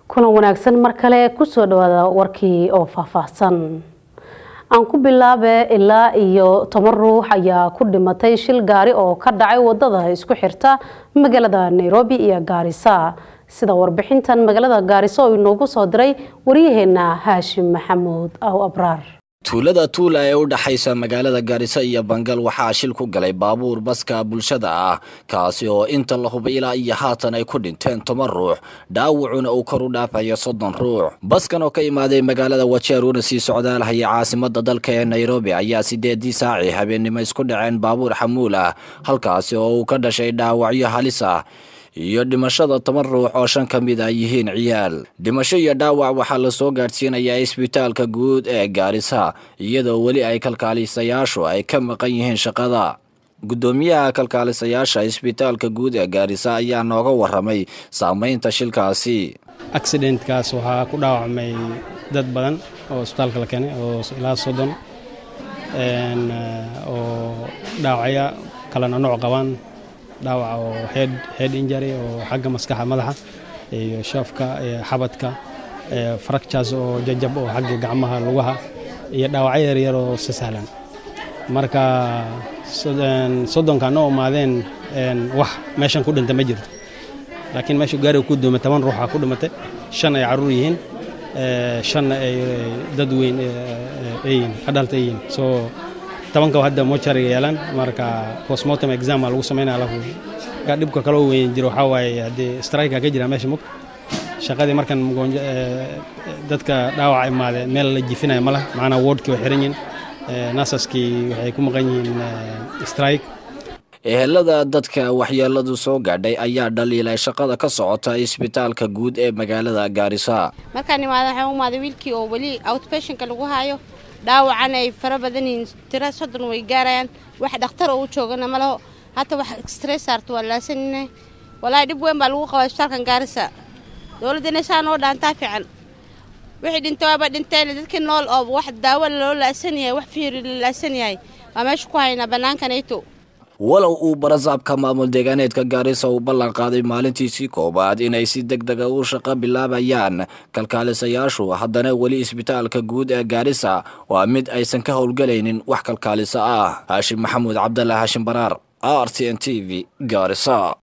kulan wanaagsan mar kale kusoo dhawaada warkii oo faahfaahsan aan ku bilaabe ilaa iyo toban ruux ayaa ku dhimatay shil gaari oo ka dhacay wadada isku xirta magaalada nairobi iyo gaarisa sida warbixintan magaalada gaariso oo inoogu soo diray waryaheena haashim maxamuud aw abraar tuulada tuula ee u dhaxaysa magaalada gaariso iyo bangal waxaa shil ku galay baabuur baska bulshada ah kaasi oo inta la hubay ilaa iyo haatan ay ku dhinteen toban ruux dhaawacuna uu kor u dhaafayo soddon ruux baskan oo ka imaaday magaalada wajeer una sii socdaalhaya caasimada dalka ee nairobi ayaa sideedii saaci habeennimo isku dhaceen baabuur xamuul ah halkaasi oo uu ka dhashay dhaawacyo halis ah iyo dhimashada toban ruux oo shan ka mid ah yihiin ciyaal dhimasho iyo dhaawac waxaa lasoo gaadhsiinayaa isbitaalka guud ee gaarisa iyadoo weli ay kalkaalisayaashu ay ka maqan yihiin shaqada guddoomiyaha kalkaalisayaasha isbitaalka guud ee gaarisa ayaa nooga waramay saameynta shilkaasi accidentkaas waxaa ku dhaawacmay dad badan oo isbitaalka la keenay oo ilaa soddon oo dhaawacya kalena nooc qabaan dhaawac oo head head injury oo xagga maskaxa madaxa iyo shaafka xabadka fractures oo jajab oo xagga gacmaha lugaha iyo dhaawacyo yaryar oo si sahlan marka soddonka noo imaadeen wax meeshan ku dhinta ma jirto laakiin meesha gaariga ku duumay toban ruuxa ku dhimatay shan ay carruur yihiin shanna ay dad weyn yihiin adult ay yihiin so tobanka hadda mochariga yeelaan marka postmortem exam aa lagu samaynaya alafu dhibka kale oo weyn jiro waxaa waaye haddii strika ka jira meesha mug shaqadii markan dadka dhaawaca imaade meel la jifinaya ma lah macnaa wardkii way xiran yihin nasaskii waxay ku maqan yihiin strike ehelada dadka waxyeeladu soo gaadhay ayaa dhaliilay shaqada ka socota isbitaalka guud ee magaalada gaarisa markaan imaada waxaan u imaaday wiilkii oo weli outpatientka lagu haayo dhaawacan ay fara badan yihiin tira soddon way gaarayaan wax dhakhtar oo u joogana ma laho hata wax extray saarto waa laasanina walaahi dhib weyn baa lagu qabaa isbitaalkan gaarisa dowladda inay saa noo dhaantaa fiican wixii dhintay waaba dhinteen dadkii nool oo wax daawo loo laasan yahay wax fiiri la laasan yahay waa meesha ku haynaa bannaankanayto walow uu barasaabka maamul deegaaneedka gaarisa uu ballan qaaday maalintiisii koowaad inay si deg dega u shaqo bilaabayaan kalkaalisayaashu haddana weli isbitaalka guud ee gaarisa waa mid aysan ka howlgelaynin wax kalkaaliso ah haashim maxamuud cabdalla haashim baraar r t n t v gaarisa